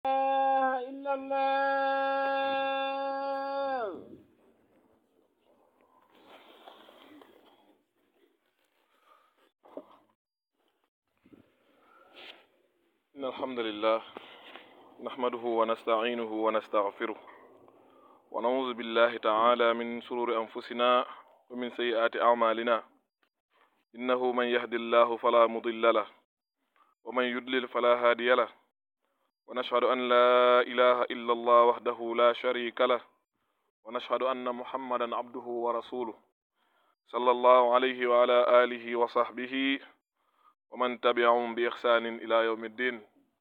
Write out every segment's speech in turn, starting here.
إلا الله إن الحمد لله نحمده ونستعينه ونستغفره ونعوذ بالله تعالى من شرور أنفسنا ومن سيئات أعمالنا إنه من يهد الله فلا مضل له ومن يضلل فلا هادي له ونشهد أن لا إله إلا الله وحده لا شريك له ونشهد أن محمدا عبده ورسوله صلى الله عليه وعلى آله وصحبه ومن تبعهم بإحسان إلى يوم الدين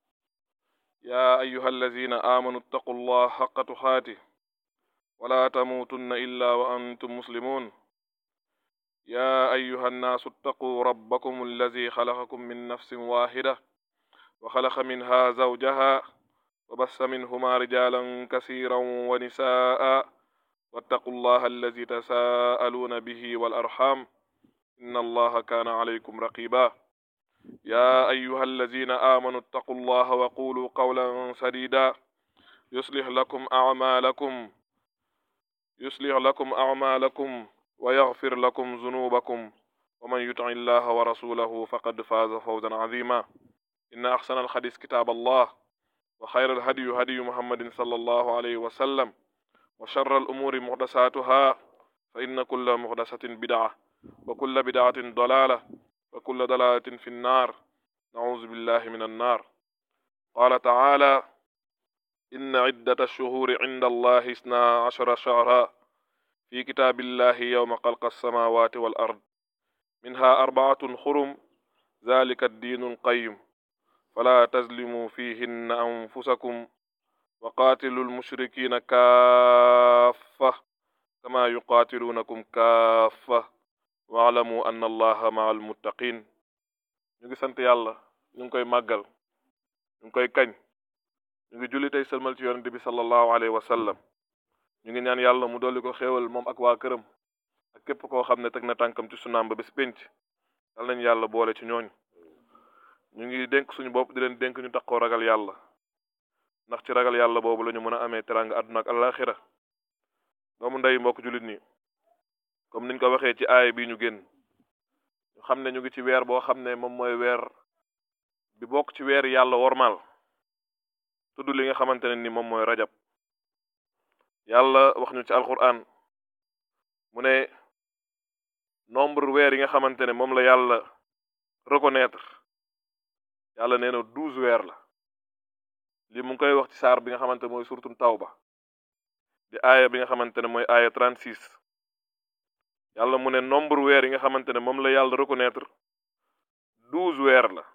يا أيها الذين آمنوا اتقوا الله حق تقاته ولا تموتن إلا وأنتم مسلمون يا أيها الناس اتقوا ربكم الذي خلقكم من نفس واحدة وخلق منها زوجها وبث منهما رجالا كثيرا ونساء واتقوا الله الذي تساءلون به والأرحام إن الله كان عليكم رقيبا يا أيها الذين آمنوا اتقوا الله وقولوا قولا سديدا يصلح لكم أعمالكم يصلح لكم أعمالكم ويغفر لكم ذنوبكم ومن يطع الله ورسوله فقد فاز فوزا عظيما إن أحسن الحديث كتاب الله وخير الهدي هدي محمد صلى الله عليه وسلم وشر الأمور محدثاتها فإن كل محدثة بدعة وكل بدعة ضلالة وكل ضلالة في النار نعوذ بالله من النار قال تعالى إن عدة الشهور عند الله اثنا عشر شهرا في كتاب الله يوم خلق السماوات والأرض منها أربعة حرم ذلك الدين القيم فلا تظلموا فيهن أنفسكم وقاتلوا المشركين كافة كما يقاتلونكم كافة waalamu anna allaha maa almuttaqin ñu ngi sant yàlla ñu ngi koy màggal ñu ngi koy kañ ñu ngi julli tey sëlmal ci yonente bi sallallahu alayhi wa sallam ñu ngi ñaan yàlla mu dolli ko xéewal moom ak waa këram ak képp koo xam ne teg na tànkam ci sunaam ba bés pénc yal nañ yàlla boole ci ñooñu ñu ngi dénk suñu bopp di leen dénk ñu taxoo ragal yàlla ndax ci ragal yàlla boobu la ñu mën a amee teranga àdduna ak alaxira doomu ndey mbokk jullit nii comme niñ ko waxee ci aaya bi ñu génn ñu xam ne ñu ngi ci weer boo xam ne moom mooy weer bi bokk ci weer yàlla wormaal tudd li nga xamante ne ni moom mooy rajab yàlla wax ñu ci alquran mu ne nombre weer yi nga xamante ne moom la yàlla reconnaître yàlla nee na douze weer la li mu ngi koy wax ci saar bi nga xamante mooy surtout tawba di aaya bi nga xamante ne mooy aaya 36 yàlla mu ne nombre weer yi nga xamante ne moom la yàlla reconnaître douze weer la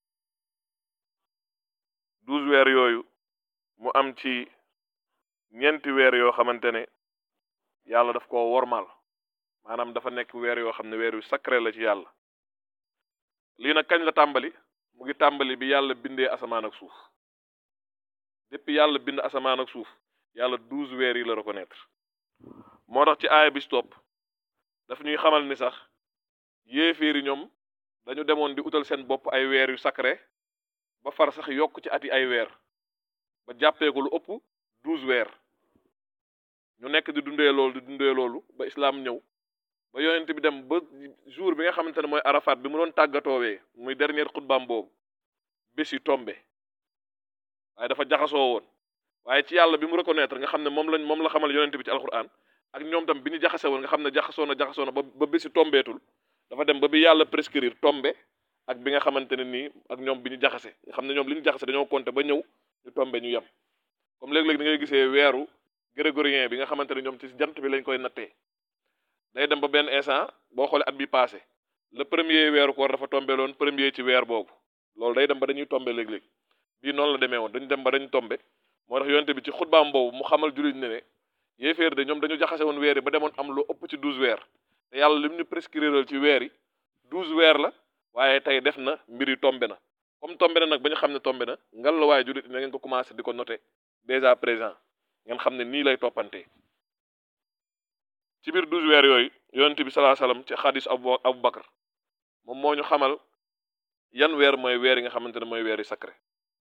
douze weer yooyu mu am ci ñeenti weer yoo xamante ne yàlla daf koo wormaal maanaam dafa nekk weer yoo xam ne weer yu sacré la ci yàlla lii nag kañ la tàmbali mu ngi tàmbali bi yàlla bindee asamaan ak suuf depuis yàlla bind asamaan ak suuf yàlla douze weer yi la reconnaître moo tax ci aaya bi stop daf ñuy xamal ni sax yéeféeri ñoom dañu demoon di utal seen bopp ay weer yu sacré ba far sax yokk ci ati ay weer ba jàppee ko lu ëpp douze weer ñu nekk di dundee loolu di dundee loolu ba islaam ñëw ba yonent bi dem ba jour bi nga xamante ne mooy arafat bi mu doon tàggatoowee muy dernier xutbaam boobu bés yi tombe waaye dafa jaxasoo woon waaye ci yàlla bi mu reconnaître nga xam ne moom lañ moom la xamal yonent bi ci alquran ak ñoom tam bi ñu jaxase woon nga xam ne jaxasoo na jaxasoo na ba ba bési tombeetul dafa dem ba bi yàlla prescrire tombe ak bi nga xamante ne nii ak ñoom bi ñu jaxase nga xam ne ñoom li ñu jaxase dañoo compter ba ñëw ñu tombe ñu yem comme léeg-léeg da ngay gisee weeru grégorien bi nga xamante ne ñoom ci jant bi lañ koy nattee day dem ba benn instant boo xoolee at bi passé le premier weeru koor dafa tombe loon premier ci weer boobu loolu day dem ba dañuy tombe léeg-léeg bii noonu la demee woon dañu dem ba dañu tombe moo tax yonte bi ci xutbaam boobu mu xamal jullit ne ne yéeféer de ñoom dañu jaxase woon weer yi ba demoon am lu ëpp ci douze weer te yàlla lim ñu prescrire ci weer yi douze weer la waaye tey def na mbir yi tombe na comme tombe na nag ba ñu xam ne tombe na ngal la waaye jullit na ngeen ko commencé di ko noté déjà présent ngeen xam ne nii lay toppantee ci biir douze weer yooyu yonent bi salaa salaam ci xadis abu abu bakar moom moo ñu xamal yan weer mooy weer yi nga xamante ne mooy weer yi sacré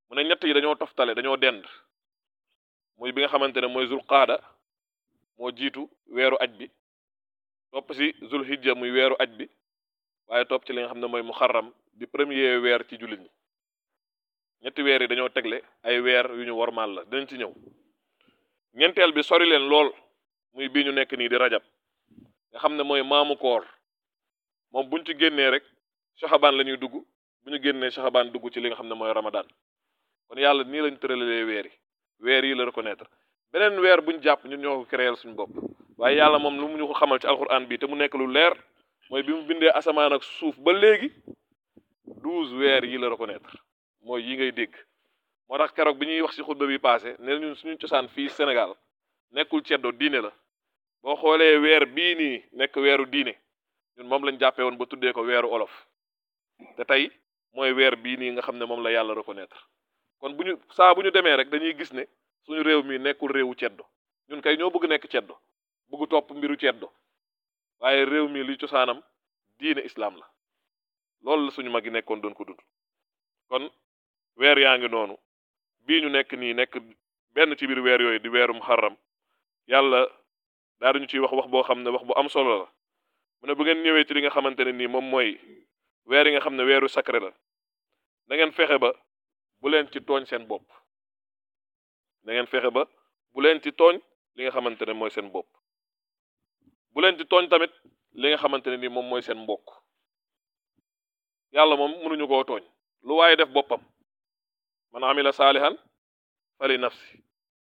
mu ne ñett yi dañoo toftale dañoo dend muy bi nga xamante ne mooy zul qaada moo jiitu weeru aj bi topp si zul hijja muy weeru aj bi waaye topp ci li nga xam ne mooy muharram di premier weer ci jullit ñi ñetti weer yi dañoo tegle ay weer yu ñu wormaal la dinañ ci ñëw ñeenteel bi sori leen lool muy bii ñu nekk nii di rajab nga xam ne mooy maamu koor moom buñ ci génnee rek saxabaan la ñuy dugg bu ñu génnee saxabaan dugg ci li nga xam ne mooy ramadan kon yàlla nii lañ tëralee weer yi weer yi la reconnaître beneen weer buñ jàpp ñun ñoo ko créer suñu bopp waaye yàlla moom lu mu ñu ko xamal ci alquran bi te mu nekk lu leer mooy bi mu bindee asamaan ak suuf ba léegi douze weer yi la reconnaître mooy yi ngay dégg moo tax keroog bi ñuy wax ci xutba bi passé ne ñun suñu cosaan fii Sénégal nekkul ceddo diine la boo xoolee weer bii nii nekk weeru diine ñun moom lañ jàppee woon ba tuddee ko weeru olof te tey mooy weer bii nii nga xam ne moom la yàlla reconnaître kon bu ñu saa bu ñu demee rek dañuy gis ne suñu réew mi nekkul réewu ceddo ñun kay ñoo bëgg nekk ceddo bëgg topp mbiru ceddo waaye réew mi li cosaanam diine islam la loolu la suñu mag yi nekkoon doon ko dund kon weer yaa ngi noonu bii ñu nekk nii nekk benn ci biir weer yooyu di weeru muharram yàlla daa dañu ciy wax wax boo xam ne wax bu am solo la mu ne bu ngeen ñëwee ci li nga xamante ne nii moom mooy weer yi nga xam ne weeru sacré la da ngeen fexe ba bu leen ci tooñ seen bopp da ngeen fexe ba bu leen ci tooñ li nga xamante ne mooy seen bopp bu leen ci tooñ tamit li nga xamante ne nii moom mooy seen mbokk yàlla moom mënuñu koo tooñ lu waaye def boppam man amila saalihan fali nafsi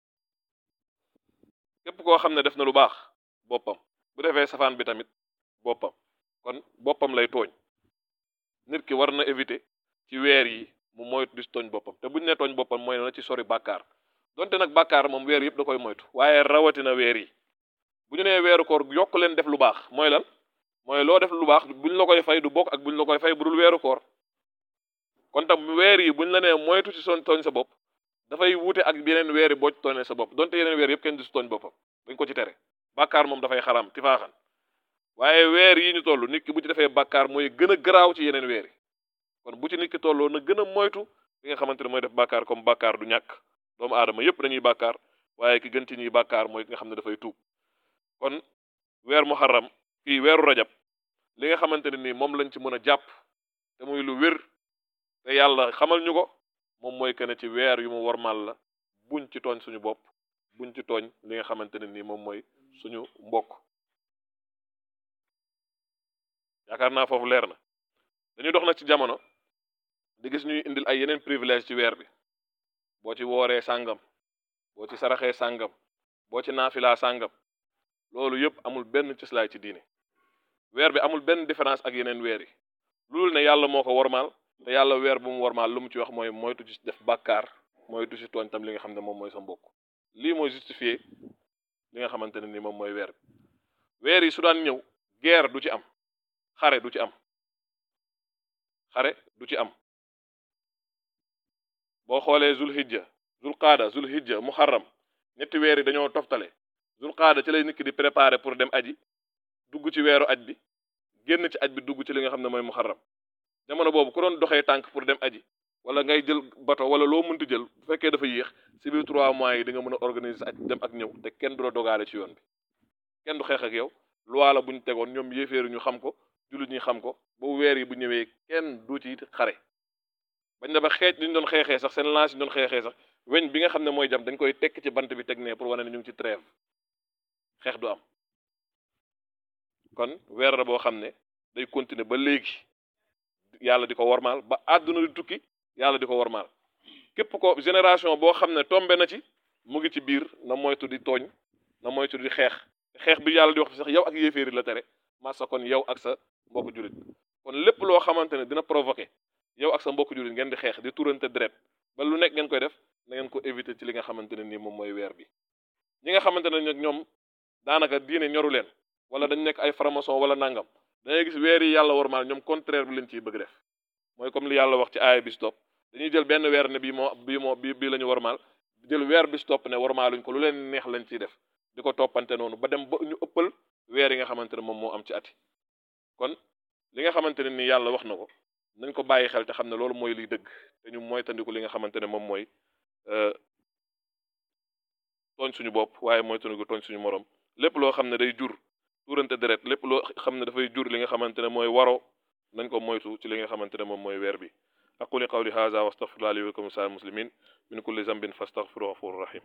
képp koo xam ne def na lu baax boppam bu defee safaan bi tamit boppam kon boppam lay tooñ nit ki war na éviter ci weer yi mu moytu di tooñ boppam te buñ ne tooñ boppam mooy na ci sori bàkkaar donte nag bàkkaar moom weer yëpp da koy moytu waaye rawatina weer yi bu ñu nee weeru koor yokk leen def lu baax mooy lan mooy loo def lu baax buñ la koy fay du bokk ak buñ la koy fay bu dul weeru koor kon tam weer yi buñ la nee moytu ci son tooñ sa bopp dafay wuute ak yeneen weer yi boo ci tooñee sa bopp donte yeneen weer yëpp kenn du si tooñ boppam dañ ko ci tere bàkkaar moom dafay xaraam ti faaxan waaye weer yi ñu toll nit ki bu ci defee bàkkaar mooy gën a garaaw ci yeneen weer yi kon bu ci nit ki tolloo na gën a moytu li nga xamante ne mooy def bàkkaar comme bàkkaar du ñàkk doomu aadama yépp dañuy bàkkaar waaye ki gën ci ñuy bàkkaar mooy ki nga xam ne dafay tuub kon weer muharram kii weeru rajab li nga xamante ne nii moom lañ ci mën a jàpp te muy lu wér te yàlla xamal ñu ko moom mooy que ne ci weer yu mu wormal la buñ ci tooñ suñu bopp buñ ci tooñ li nga xamante ne nii moom mooy suñu mbokk yaakaar naa foofu leer na dañuy dox nag ci jamono di gis ñuy indil ay yeneen privilège ci weer bi boo ci wooree sàngam boo ci saraxee sàngam boo ci naafilaa sàngam loolu yëpp amul benn cëslaay ci diine weer bi amul benn différence ak yeneen weer yi loolu ne yàlla moo ko wormaal te yàlla weer bu mu wormaal lu mu ci wax mooy moytu ci def bàkkaar moytu ci tooñ tam li nga xam ne moom mooy sa mbokk lii mooy justifier li nga xamante ne ni moom mooy weer bi weer yi su daan ñëw guerre du ci am xare du ci am xare du ci am boo xoolee zul hijja zul qaada zul hijja muharram ñetti weer yi dañoo toftale zul qaada ci lay nit ki di préparer pour dem aji dugg ci weeru aj bi génn ci aj bi dugg ci li nga xam ne mooy muharram jamono boobu ku doon doxee tànk pour dem aji wala ngay jël bato wala loo mënti jël bu fekkee dafa yéex si biir trois mois yi di nga mën a organiser sa aj dem ak ñëw te kenn du la dogaale ci yoon bi kenn du xeex ak yow loi la bu ñu tegoon ñoom yéeféeri ñu xam ko jullit ñi xam ko ba weer yi bu ñëwee kenn du ci xare bañ na ba xeej li ñu doon xeexee sax seen lance yi ñu doon xeexee sax weñ bi nga xam ne mooy jam dañ koy tekk ci bant bi teg ne pour wane ne ñu ngi ci trêve xeex du am kon weer la boo xam ne day continuer ba léegi yàlla di ko wormaal ba àdduna di tukki yàlla di ko wormaal képp ko génération boo xam ne tombe na ci mu ngi ci biir na moytu di tooñ na moytu di xeex xeex bi yàlla di wax sax yow ak yéeféeri la tere massa kon yow ak sa mbokku jullit kon lépp loo xamante ne dina provoquer yow ak sa mbokku jullit ngeen di xeex di turante deret ba lu nekk ngeen koy def na ngeen ko éviter ci li nga xamante ne nii moom mooy weer bi ñi nga xamante ne nag ñoom daanaka diine ñoru leen wala dañ nekk ay franc-maçon wala nangam dangay gis weer yi yàlla wormaal ñoom contraire bi leen ciy bëgg def mooy comme li yàlla wax ci aaya bi stop dañuy jël benn weer ne bii moo bii moo bii bii la ñu wormaal jël weer bi stop ne wormaaluñ ko lu leen neex lañ ciy def di ko toppante noonu ba dem ba ñu ëppal weer yi nga xamante ne moom moo am ci ati kon li nga xamante ne ni yàlla wax na ko nañ ko bàyyi xel te xam ne loolu mooy liy dëgg te ñu moytandiku li nga xamante ne moom mooy tooñ suñu bopp waaye moytandiku tooñ suñu morom lépp loo xam ne day jur tuurante deret lépp loo xam ne dafay jur li nga xamante ne mooy waro nañ ko moytu ci li nga xamante ne moom mooy weer bi aquli qawli hadha wa astaghfirullah li wa lakum sa'il muslimin min kulli zambin fastaghfiruhu ghafurur rahim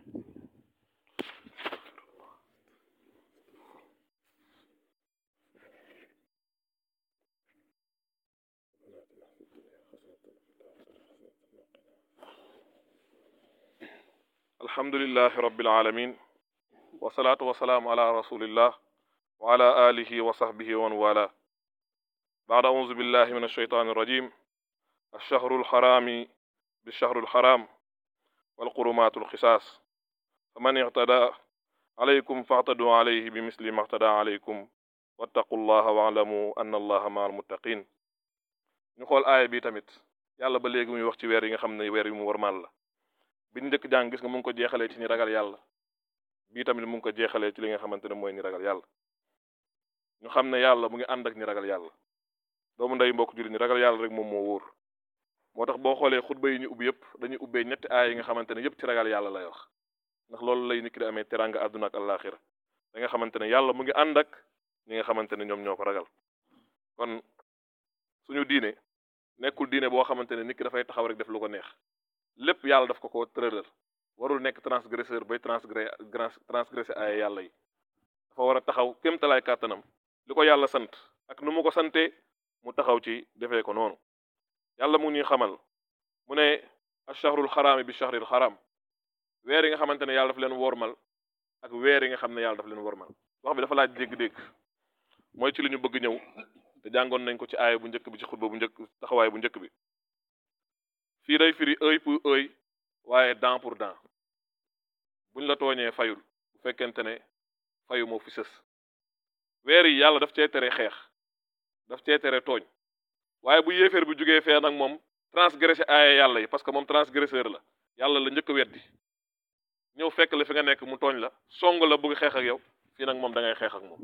alhamdulillahi rabbil alamin wasalaatu wasalaamu ala rasulillah wa ala alihi wa sahbihi wa man wala بعد أعوذ بالله من الشيطان الرجيم الشهر الحرام بالشهر الحرام والقرمات القصاص فمن اعتدى عليكم فاعتدوا عليه بمثل ما اعتدى عليكم واتقوا الله واعلموا أن الله مع المتقين ñu xool aaya bi tamit yàlla ba léegi muy wax ci weer yi nga xam ne weer yi mu warmal la bi njëkk jàng gis nga mu ngi ko jeexalee ci ñi ragal yàlla bii tamit mu ngi ko jeexalee ci li nga xamante ne mooy ñi ragal yàlla ñu xam ne yàlla mu ngi ànd ak ñi ragal yàlla doomu nday mbokk jullit ñi ragal yàlla rek moom moo wóor moo tax boo xoolee xutba yi ñu ubbi yëpp dañuy ubbee ñetti aaya yi nga xamante ne yëpp ci ragal yàlla lay wax ndax loolu lay nit ki di amee teranga àdduna ak àllaaxira da nga xamante ne yàlla mu ngi ànd ak ñi nga xamante ne ñoom ñoo ko ragal kon suñu diine nekkul diine boo xamante ne nit ki dafay taxaw rek def lu ko neex lépp yàlla daf ko ko tëralal warul nekk transgresseur bay transgré transgressé aaya yàlla yi dafa war a taxaw kéemtalaay kàttanam li ko yàlla sant ak nu mu ko santee mu taxaw ci defee ko noonu yàlla mu ñuy xamal mu ne achahrul xaraami bi chahril xaram weer yi nga xamante ne yàlla daf leen wormal ak weer yi nga xam ne yàlla daf leen wormal wax bi dafa laaj dégg-dégg mooy ci li ñu bëgg ñëw te jàngoon nañ ko ci aaya bu njëkk bi ci xutba bu njëkk taxawaay bu njëkk bi fii day firi œil pour œil waaye dent pour dent buñ la tooñee fayul bu fekkente ne fayu moo fi sës weer yi yàlla daf cee tere xeex daf cee tere tooñ waaye bu yéeféer bi jógee fee nag moom transgressé aaya yàlla yi parce que moom transgresseur la yàlla la njëkk a weddi ñëw fekk la fi nga nekk mu tooñ la song la bëgg xeex ak yow fii nag moom da ngay xeex ak moom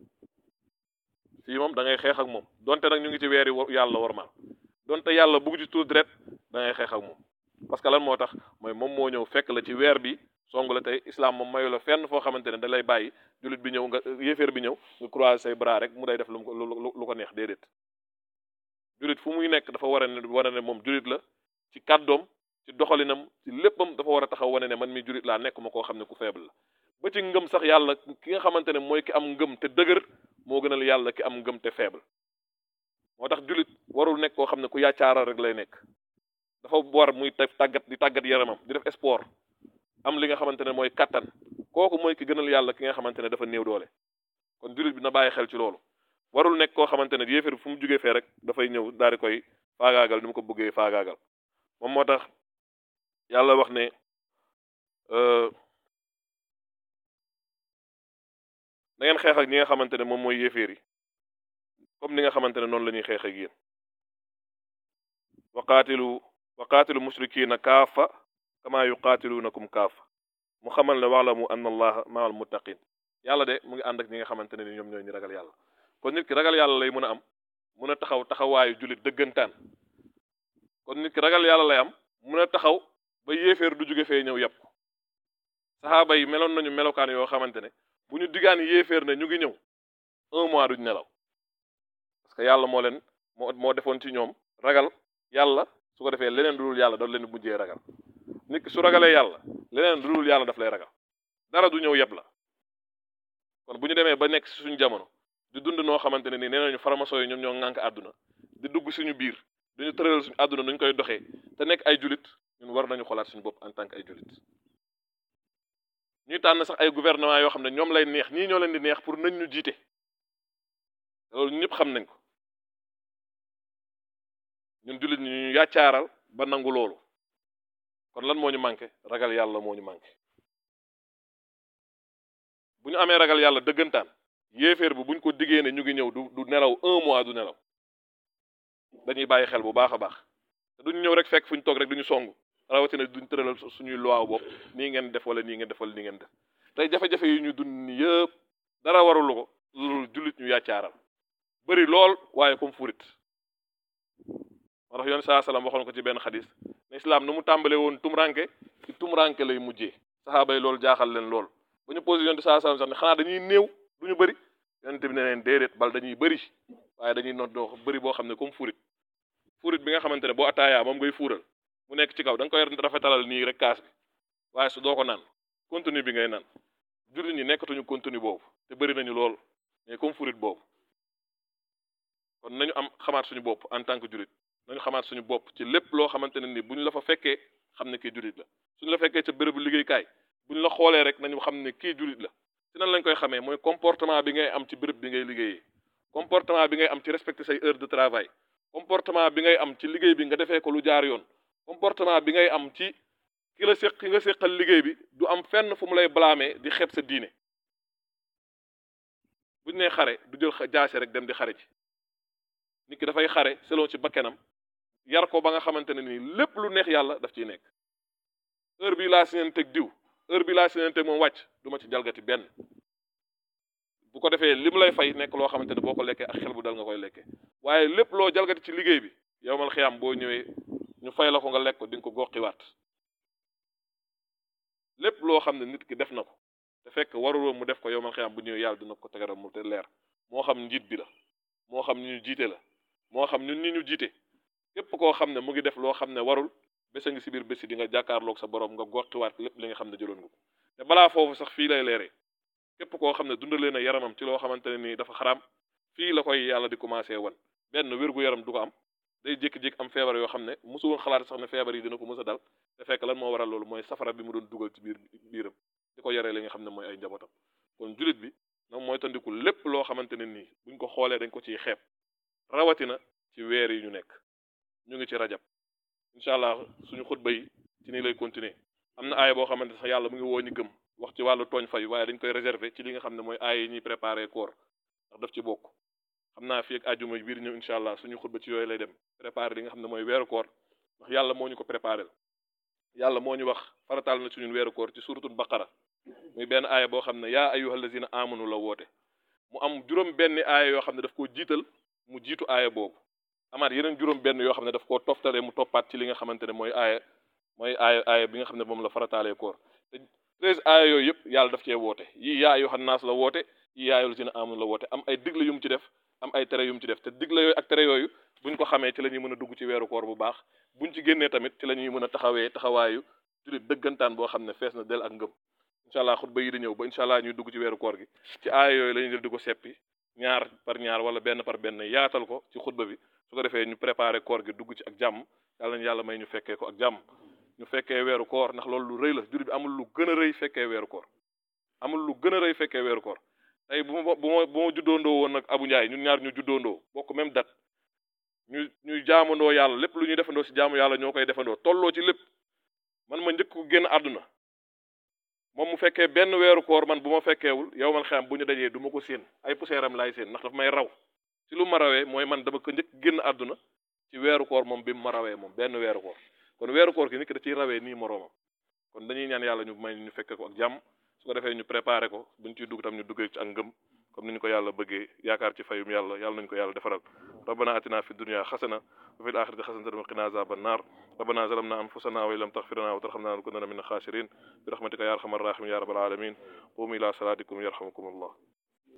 fii moom da ngay xeex ak moom donte nag ñu ngi ci weer yi yàlla warmal donte yàlla bëgg ci tuur deret da ngay xeex ak moom parce que lan moo tax mooy moom moo ñëw fekk la ci weer bi song la tey islam moom mayu la fenn foo xamante ne da lay bàyyi jullit bi ñëw nga yéeféer bi ñëw nga croiser say bras rek mu day def lu ko lu ko neex déedéet jullit fu muy nekk dafa war a ne war a ne moom jullit la ci kàddoom ci doxalinam ci léppam dafa war a taxaw wane ne man mi jullit laa nekk ma koo xam ne ku faible la ba ci ngëm sax yàlla ki nga xamante ne mooy ki am ngëm te dëgër moo gënal yàlla ki am ngëm te faible moo tax jullit warul nekk koo xam ne ku yaacaaral rek lay nekk dafa war muy tàggat di tàggat yaramam di def sport am li nga xamante ne mooy kattan kooku mooy ki gënal yàlla ki nga xamante ne dafa néew doole kon jullit bi na bàyyi xel ci loolu warul nekk koo xamante ne yéeféer fu mu jugee fee rek dafay ñëw daal di koy faagaagal ni mu ko bëggee faagaagal moom moo tax yàlla wax ne na ngeen xeex ak ñi nga xamante ne moom mooy yéeféer yi comme ni nga xamante ne noonu la ñuy xeex ak yéen wa qaatilu wa qaatilu mushrikina kaafa kama yuqaatilunakum kaafa mu xamal ne wa'lamu anna allaha ma'al muttaqin yàlla de mu ngi ànd ak ñi nga xamante ne ni ñoom ñooy ñi ragal yàlla kon nit ki ragal yàlla lay mën a am mën a taxaw taxawaayu jullit dëggantaan kon nit ki ragal yàlla lay am mën a taxaw ba yéeféer du jóge fee ñëw yàpp ko saxaaba yi meloon nañu melokaan yoo xamante ne bu ñu digaan yéeféer ne ñu ngi ñëw un mois duñ nelaw parce que yàlla moo leen moo moo defoon ci ñoom ragal yàlla su ko defee leneen du dul yàlla daf leen mujjee ragal nit ki su ragalee yàlla leneen du dul yàlla daf lay ragal dara du ñëw yëpp la kon bu ñu demee ba nekk si suñu jamono di dund noo xamante ne nii nee nañu farmaso yi ñoom ñoo ŋànk àdduna di dugg suñu biir duñu tëral suñu àdduna nuñ koy doxee te nekk ay julit ñun war nañu xolaat suñu bopp en tant que ay julit ñuy tànn sax ay gouvernement yoo xam ne ñoom lay neex ñii ñoo leen di neex pour nañ ñu jiite loolu ñëpp xam nañ ko ñun jullit ñi ñu yàccaaral ba nangu loolu kon lan moo ñu manqué ragal yàlla moo ñu manqué bu ñu amee ragal yàlla dëggantaan yéeféer bi buñ ko diggee ne ñu ngi ñëw du du nelaw un mois du nelaw dañuy bàyyi xel bu baax a baax te duñ ñëw rek fekk fu ñu toog rek duñu song rawatina duñ tëralal suñuy loi bopp nii ngeen def wala nii ngeen def wala nii ngeen def tey jafe-jafe yi ñu dund ni yëpp dara warulu ko loolu jullit ñu yàccaaral bëri lool waaye comme furit moo tax yoon saa salaam waxoon ko ci benn xadis ne islam nu mu tàmbalee woon tumranke ci tumranke lay mujjee saxaaba yi loolu jaaxal leen lool ba ñu posé yoon saa salaam sax ne xanaa dañuy néew du ñu bëri yonent bi ne leen déedéet bal dañuy bëri waaye dañuy not doo bëri boo xam ne comme furit furit bi nga xamante ne boo ataayaa moom ngay fuural mu nekk ci kaw da nga koy rafetalal nii rek kaas bi waaye su doo ko naan contenu bi ngay naan jullit ñi nekkatuñu contenu boobu te bëri nañu lool mais comme furit boobu kon nañu am xamaat suñu bopp en tant que jullit nañu xamaat suñu bopp ci lépp loo xamante ne ni buñ la fa fekkee xam ne kii jullit la suñu la fekkee ca bérébu liggéeykaay buñ la xoolee rek nañu xam ne kii jullit la ci nan lañ koy xamee mooy comportement bi ngay am ci béréb bi ngay liggéeyee comportement bi ngay am ci respecter say heure de travail comportement bi ngay am ci liggéey bi nga defee ko lu jaar yoon comportement bi ngay am ci ki la séq ki nga séqal liggéey bi du am fenn fu mu lay blâmer di xeeb sa diine buñ nee xare du jël jaase rek dem di xare ci nit ki dafay xare selon ci bakkenam yar ko ba nga xamante ne nii lépp lu neex yàlla daf ciy nekk heure bi laa sineenteeg diw heure bi laa sineenteeg moom wàcc du ma ci jalgati benn bu ko defee li mu lay fay nekk loo xamante ne boo ko lekkee ak xel bu dal nga koy lekkee waaye lépp loo jalgati ci liggéey bi yow mal xiyam boo ñëwee ñu fay la ko nga lekk ko di nga ko goqiwaat lépp loo xam ne nit ki def na ko te fekk waruloo mu def ko yow mal xiyam bu ñëwee yàlla dina ko tegaral mu te leer moo xam njiit bi la moo xam ñu ñu jiite la moo xam ñun ñi ñu jiite képp koo xam ne mu ngi def loo xam ne warul bés a ngi si biir bési di nga jàkkaarloog sa borom nga goqiwaat lépp li nga xam ne jëloon nga ko te balaa foofu sax fii lay leeree képp koo xam ne dundalee na yaramam ci loo xamante ne nii dafa xaraam fii la koy yàlla di commencé wan benn wér gu yaram du ko am day jékki-jékki am feebar yoo xam ne mosu woon xalaat sax ne feebar yi dina ko mës a dal te fekk lan moo waral loolu mooy safara bi mu doon dugal ci biir biiram di ko yaree li nga xam ne mooy ay njabootam kon julit bi nag mooy tandiku lépp loo xamante ne nii buñ ko xoolee dañ ko ciy xeeb rawatina ci weer yi ñu nekk ñu ngi ci rajab incha allah suñu xutba yi ci nii lay continuer am na aaya boo xamante sax yàlla mu ngi woo ñu gëm wax ci wàllu tooñ fay waaye dañ koy réserver ci li nga xam ne mooy aaya yi ñuy préparer koor ndax daf ci bokk xam naa fii ak àjjuma biir ñëw incha allah suñu xutba ci yooyu lay dem préparer li nga xam ne mooy weeru koor ndax yàlla moo ñu ko préparer yàlla moo ñu wax farataal na suñu weeru koor ci suratul baqara muy benn aaya boo xam ne yaa ayyuhal lazina amanu la woote mu am juróom benn aaya yoo xam ne daf koo jiital mu jiitu aaya boobu amaat yeneen juróom benn yoo xam ne daf koo toftalee mu toppaat ci li nga xamante ne mooy aaya mooy aaya aaya bi nga xam ne moom la farataalee koor te treize aaya yooyu yëpp yàlla daf cee woote yii yaa ayyuhan naas la woote yii yaa ayyuhal lazina amanu la woote am ay digle yu mu ci def am ay tere yu mu ci def te digle yooyu ak tere yooyu buñ ko xamee ci la ñuy mën a dugg ci weeru koor bu baax buñ ci génnee tamit ci la ñuy mën a taxawee taxawaayu julit dëggantaan boo xam ne fees na del ak ngëm incha allah xutba yi di ñëw ba incha allah ñuy dugg ci weeru koor gi ci aaya yooyu la ñuy jël di ko seppi ñaar par ñaar wala benn par benn yaatal ko ci xutba bi su ko defee ñu préparé koor gi dugg ci ak jàmm yàlla nañu yàlla may ñu fekkee ko ak jàmm ñu fekkee weeru koor ndax loolu lu rëy la julit bi amul lu gën a rëy fekkee weeru koor amul lu gën a rëy fekkee weeru koor tey bu ma bu ma bu ma juddoondoo woon nag Abu Ndiaye ñun ñaar ñu juddoondoo bokk même date ñu ñuy jaamandoo yàlla lépp lu ñuy defandoo si jaamu yàlla ñoo koy defandoo tolloo ci lépp man ma njëkk ko génn àdduna moom mu fekkee benn weeru koor man bu ma fekkeewul yow man xam bu ñu dajee du ma ko séen ay poussière am laay séen ndax daf may raw ci lu ma rawee mooy man dama ko njëkk génn àdduna ci weeru koor moom bi mu ma rawee moom benn weeru koor kon weeru koor gi nit ki da ciy rawee nii moroomam kon dañuy ñaan yàlla ñu may ñu fekke ko ak jàmm su ko defee ñu préparé ko buñ ciy dugg tam ñu duggee ci ak ngëm comme ni ñu ko yàlla bëggee yaakaar ci fayum yàlla yàlla nañu ko yàlla defaral rabbana atina fi dunya xasana wa fil axirati xasanatan wa qina azaban nar rabbana zalamna anfusana wa in lam taghfir lana wa tarhamna lakunanna min al-khasirin bi rahmatika ya arhamar rahimin ya rabbal alamin qumu ila salatikum yarhamukum allah